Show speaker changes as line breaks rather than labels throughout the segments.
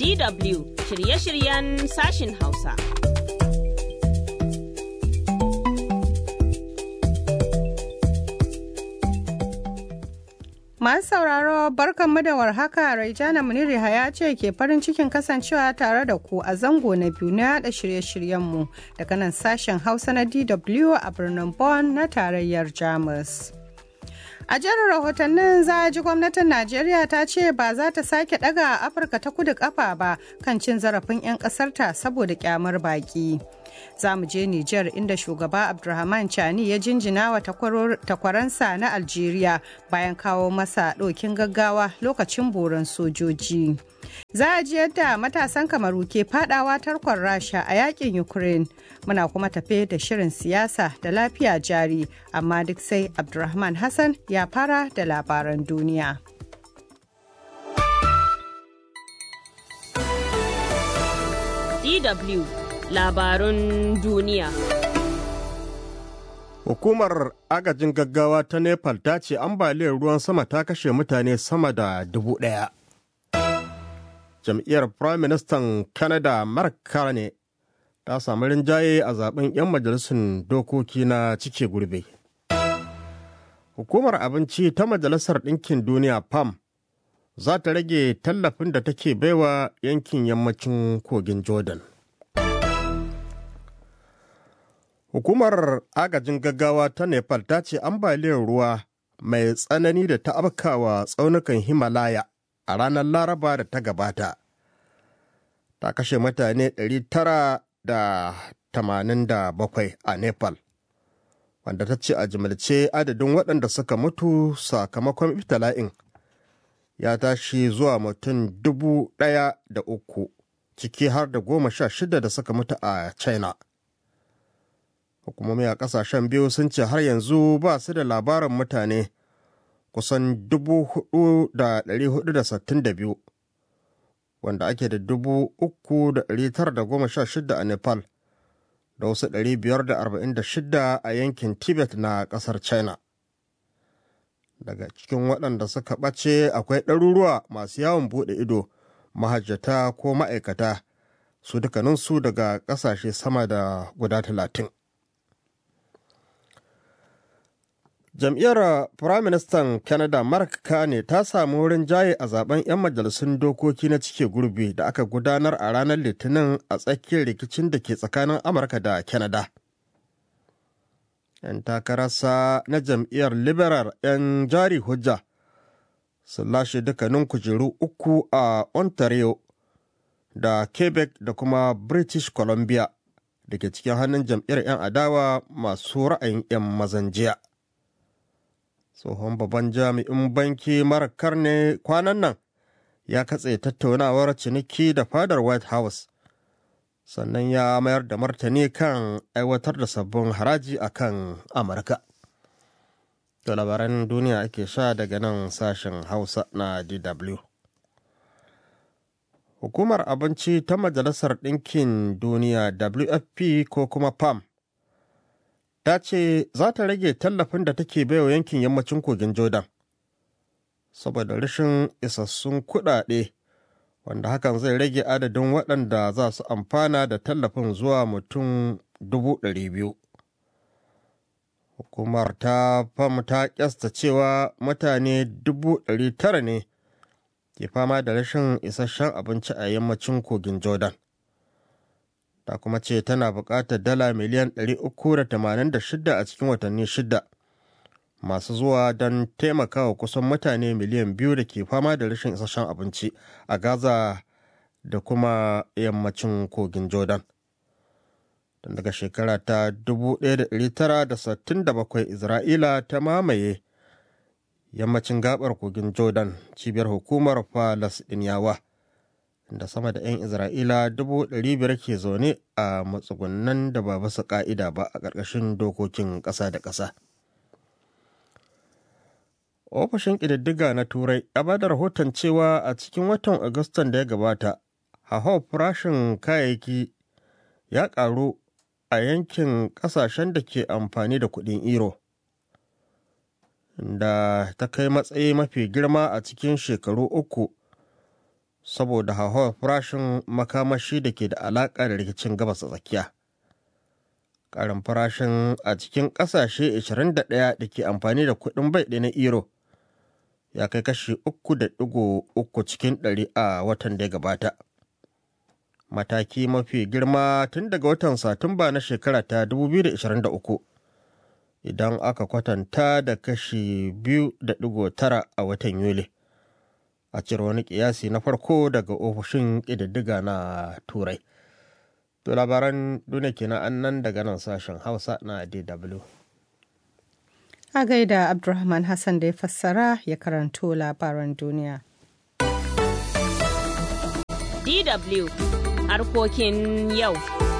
DW shirye-shiryen sashin Hausa.
Masu sauraro barkanmu da warhaka Raijana Muniri ya ce ke farin cikin kasancewa tare da ku a zango na biyu na yada shirye-shiryenmu daga nan sashen Hausa na DW a birnin Bonn na tarayyar Jamus. A jerin rahotannin za a ji gwamnatin Najeriya ta ce ba za ta sake daga Afirka ta kudu kafa ba kan cin zarafin 'yan ƙasarta saboda kyamar baki. Za mu je Nijar inda shugaba Abdulrahman Chani ya jinjina wa takwaransa na Algeria bayan kawo masa ɗokin gaggawa lokacin boron sojoji. Za a ji yadda matasan kamaru ke fadawa tarkon Rasha a yakin Ukraine. Muna kuma tafe da shirin siyasa da lafiya jari, amma duk sai Abdulrahman Hassan ya fara da labaran duniya.
DW labarun duniya.
Hukumar agajin gaggawa ta Nepal ta ce ambaliyar ruwan sama ta kashe mutane sama da dubu ɗaya. Jam'iyyar Prime Minister Canada Mark Carney ta samu rinjaye a zaben 'yan majalisun dokoki na cike gurbe. Hukumar abinci ta Majalisar Ɗinkin Duniya PAM za ta rage tallafin da take baiwa yankin yammacin kogin Jordan. Hukumar agajin gaggawa ta Nepal ta ce ambaliyar ruwa mai tsanani da ta afkawa tsaunukan Himalaya a ranar Laraba da ta gabata. Ta kashe mutane 987 a Nepal, wanda ta ce a jimilce adadin waɗanda suka mutu sakamakon iftila'in ya tashi zuwa mutum dubu ɗaya da uku, ciki har da goma sha shida da suka mutu a China. hukumomi a kasashen biyu sun ce har yanzu ba su da labarin mutane kusan 4,462 wanda ake da 3,916 a nepal da wasu 546 a yankin tibet na kasar china daga cikin waɗanda suka ɓace akwai ɗaruruwa masu yawon buɗe ido mahajjata ko ma'aikata su dukkaninsu daga ƙasashe sama da guda talatin. jam'iyyar firaministan canada mark carney ta samu wurin jaye a zaben 'yan majalisun dokoki na cike gurbi da aka gudanar a ranar litinin a tsakiyar rikicin da ke tsakanin amurka da canada 'yan takararsa na jam'iyyar liberal 'yan jari hujja sun lashe dukkanin kujeru uku a ontario da quebec da kuma british columbia da ke cikin hannun jam'iyyar 'yan adawa masu ra'ayin 'yan mazan jiya. tsohon babban jami'in banki mara karne kwanan nan ya katse tattaunawar ciniki da fadar white house sannan ya mayar da martani kan aiwatar da sabbin haraji a kan amurka da labaran duniya ake sha daga nan sashen hausa na dw hukumar abinci ta majalisar ɗinkin duniya wfp ko kuma pam ta ce za ta rage tallafin da take baiwa yankin yammacin kogin jordan saboda rashin isassun kuɗaɗe wanda hakan zai rage adadin waɗanda za su amfana da tallafin zuwa mutum dubu biyu. hukumar ta fam ta kyasta cewa mutane dubu tara ne ke fama da rashin isasshen abinci a yammacin kogin jordan ta kuma ce tana buƙatar dala miliyan 386 a cikin watanni shida masu zuwa don taimakawa kusan mutane miliyan biyu da ke fama da rashin isasshen abinci a gaza da kuma yammacin kogin jordan tun daga shekara ta 1967 isra'ila ta mamaye yammacin gabar kogin jordan cibiyar hukumar falasɗiniyawa da sama da 'yan isra'ila biyar ke zaune a matsugunan da ba basu ka'ida ba a ƙarƙashin dokokin ƙasa da ƙasa ofishin ƙididdiga na turai ya ba da rahoton cewa a cikin watan agustan da ya gabata hauhawar farashin kayayyaki ya ƙaru a yankin ƙasashen da ke amfani da kuɗin euro da ta kai matsayi mafi girma a cikin shekaru uku saboda hauhawar farashin makamashi da ke da alaƙa da rikicin gabas a tsakiya ƙarin farashin a cikin ƙasashe 21 da ke amfani da kuɗin bai ɗaya na euro ya kai kashi 3.3 cikin ɗari a watan da ya gabata mataki mafi girma tun daga watan satumba na shekara ta 2023 idan aka kwatanta da kashi 2.9 a watan yuli a cire wani kiyasi na farko daga ofishin ƙididdiga na turai to labaran duniya kenan an nan daga nan sashen hausa na dw
a gaida abdulrahman hassan da ya fassara ya karanto labaran duniya
DW harkokin yau.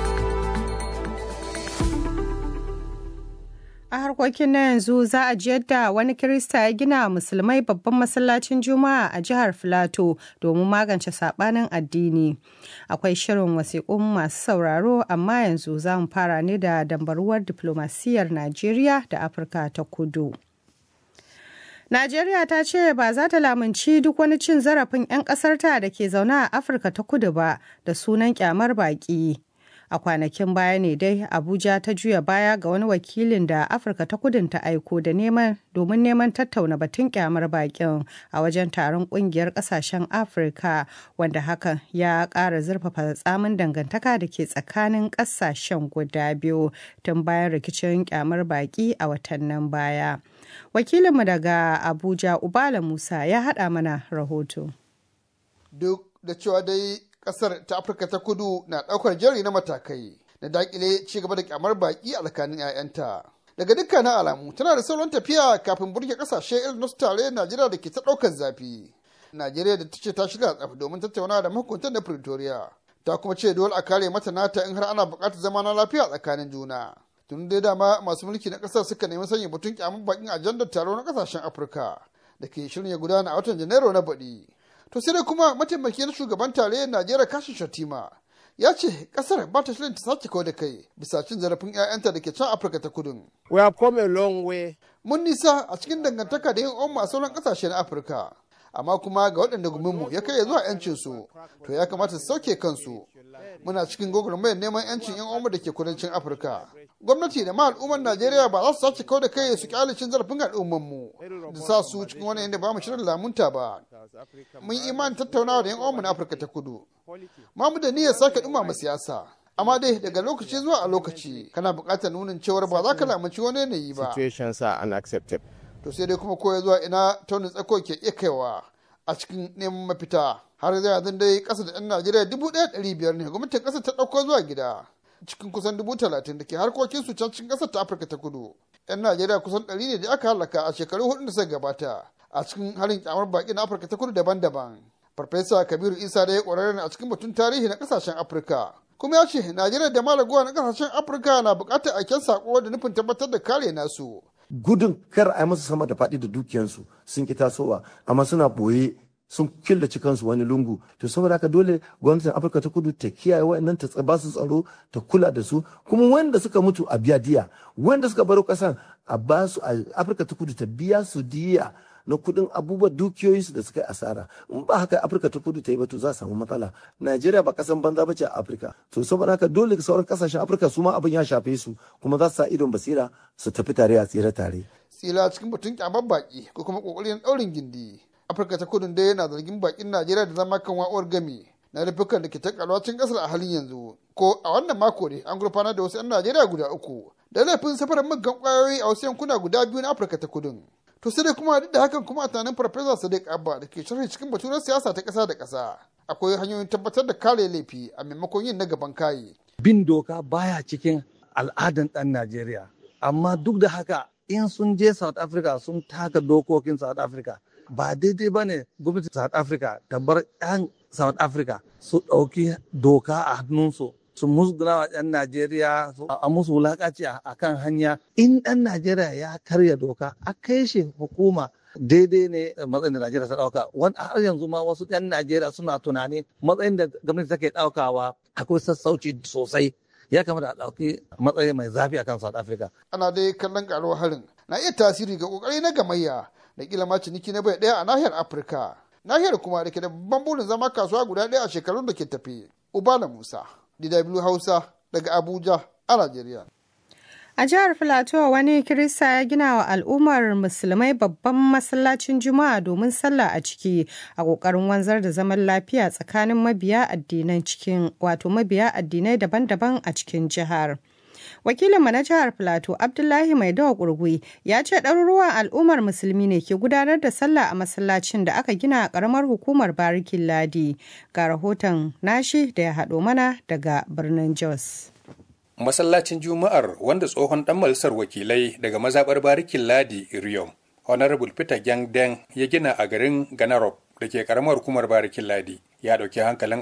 A harkokin na yanzu za a ji yadda wani Kirista ya gina musulmai babban masallacin Juma'a a jihar Filato domin magance saɓanin addini. Akwai shirin wasiƙun masu sauraro amma yanzu za mu fara ne da dambaruwar diflomasiyyar Najeriya da Afirka ta kudu. Najeriya ta ce ba za ta lamunci duk wani cin zarafin 'yan ƙasarta da ke zaune a Afirka ta kudu ba da sunan kyamar baƙi. A kwanakin baya ne dai Abuja ta juya baya ga wani wakilin da Afirka ta kudin ta aiko da neman domin neman tattauna batun kyamar bakin a wajen taron kungiyar kasashen Afirka wanda hakan ya ƙara zurfafa tsamin dangantaka da ke tsakanin kasashen guda biyu tun bayan rikicin kyamar baki a watannin baya. Wakilinmu daga Abuja Ubala Musa ya haɗa mana rahoto.
Duk da cewa dai kasar ta afirka ta kudu na daukar jari na matakai na dakile ci gaba da kyamar baki a tsakanin 'ya'yanta daga dukkanin alamu tana da sauran tafiya kafin burge kasashe irin nasu tare najeriya da ke ta daukar zafi najeriya da ta ce ta shirya tsaf domin tattauna da mahukuntan da pretoria ta kuma ce dole a kare mata nata in har ana buƙatar zama na lafiya tsakanin juna tun dai dama masu mulki na kasar suka nemi sanya batun kyamar bakin ajandar taro na kasashen afirka da ke shirin ya gudana a watan janairu na baɗi to sai dai kuma mataimakiyar shugaban tarayyar najeriya kashin shatima ya ce kasar ba ta shirin ta sake kawo da kai bisa cin zarafin 'ya'yanta da ke can afirka ta kudun
we have come a long way
mun nisa a cikin dangantaka da yin umma a sauran kasashe na afirka amma kuma ga waɗanda guminmu ya kai zuwa 'yancin su to ya kamata su sauke kansu muna cikin gwagwarmayar neman 'yancin 'yan umma da ke kudancin afirka gwamnati da ma al'ummar najeriya ba za su sace kawo da kai su kyale cin zarafin al'ummarmu da sa su cikin wani inda ba mu shirin lamunta ba mun imanin tattaunawa da 'yan umma na afirka ta kudu ma mu da niyyar sake dumama siyasa amma dai daga lokaci zuwa a lokaci kana buƙatar nunin cewar ba za ka lamunci wani yanayi ba
situations are unacceptable
to sai dai kuma koya zuwa ina taunin tsako ke iya kaiwa a cikin neman mafita har zai yanzu dai ƙasa da 'yan najeriya dubu ɗaya ɗari biyar ne gwamnatin ƙasar ta ɗauko zuwa gida cikin kusan dubu talatin da ke harkokin su can cikin ƙasar ta afirka ta kudu 'yan najeriya kusan ɗari ne da aka halaka a shekaru hudu da suka gabata a cikin harin kyamar baƙi na afirka ta kudu daban-daban farfesa kabiru isa da ya ƙwararre a cikin batun tarihi na ƙasashen afirka kuma ya ce najeriya da malaguwa na ƙasashen afirka na buƙatar aiken saƙo da nufin tabbatar da kare nasu
gudun kar a yi musu sama da faɗi da dukiyansu sun ki tasowa amma suna ɓoye sun killace kansu wani lungu to saboda haka dole gwamnatin afirka ta kudu ta kiyaye wa'annan ta ba su tsaro ta kula da su kuma wanda suka mutu a biya diya wanda suka baro kasan a ba su a afirka ta kudu ta biya su diya na kudin abubuwan dukiyoyinsu da suka yi asara in ba haka afirka ta kudu ta yi ba to za a samu matsala najeriya ba kasan banza ba ce a afirka to saboda haka dole sauran kasashen afirka su ma abin ya shafe su kuma za su sa idon basira su tafi tare a tsere tare
tsila cikin batun kyamar baki ko kuma kokarin daurin gindi afirka ta kudu dai yana zargin bakin najeriya da zama kan wa'uwar gami na rufukan da ke ta kalwacin kasar a halin yanzu ko a wannan mako ne an gurfanar da wasu 'yan najeriya guda uku da laifin safarar muggan kwayoyi a wasu yankuna guda biyu na afirka ta kudu to sai dai kuma duk da hakan kuma a tunanin farfesa sadiq abba da ke sharhi cikin baturen siyasa ta kasa da kasa akwai hanyoyin tabbatar da kare laifi a maimakon yin na gaban kayi
bin doka baya cikin al'adan ɗan najeriya amma duk da haka in sun je south africa sun taka dokokin south africa ba daidai ba ne gwamnatin south africa ta bar 'yan south africa su ɗauki doka a hannunsu su musguna wa 'yan Najeriya a musu wulakaci a kan hanya in ɗan Najeriya ya karya doka a kai shi hukuma daidai ne matsayin da Najeriya ta ɗauka wani har yanzu ma wasu 'yan Najeriya suna tunani matsayin da gwamnati take ɗaukawa akwai sassauci sosai ya kamata a ɗauki matsayi mai zafi akan South Africa.
ana dai kallon karuwar harin na iya tasiri ga kokari na gamayya da kila ma ciniki na bai ɗaya a nahiyar afirka nahiyar kuma da ke da babban burin zama kasuwa guda ɗaya a shekarun da ke tafi ubala musa dw hausa daga abuja a najeriya
A jihar Filato wani Kirista ya gina wa al'ummar musulmai babban masallacin Juma'a domin sallah a ciki a ƙoƙarin wanzar da zaman lafiya tsakanin mabiya addinan cikin wato mabiya addinai daban-daban a cikin jihar. Wakilinmu na jihar Filato Abdullahi Mai Dawa Kurgui ya ce ɗaruruwan al'ummar musulmi ne ke gudanar da sallah a masallacin da aka gina a ƙaramar hukumar Barikin Ladi. Ga rahoton nashi da ya haɗo mana daga birnin Jos.
masallacin juma'ar wanda tsohon dan majalisar wakilai daga mazabar barikin ladi iriom honorable peter gyangden ya gina a garin ganarop da ke karamar hukumar barikin ladi ya ɗauki hankalin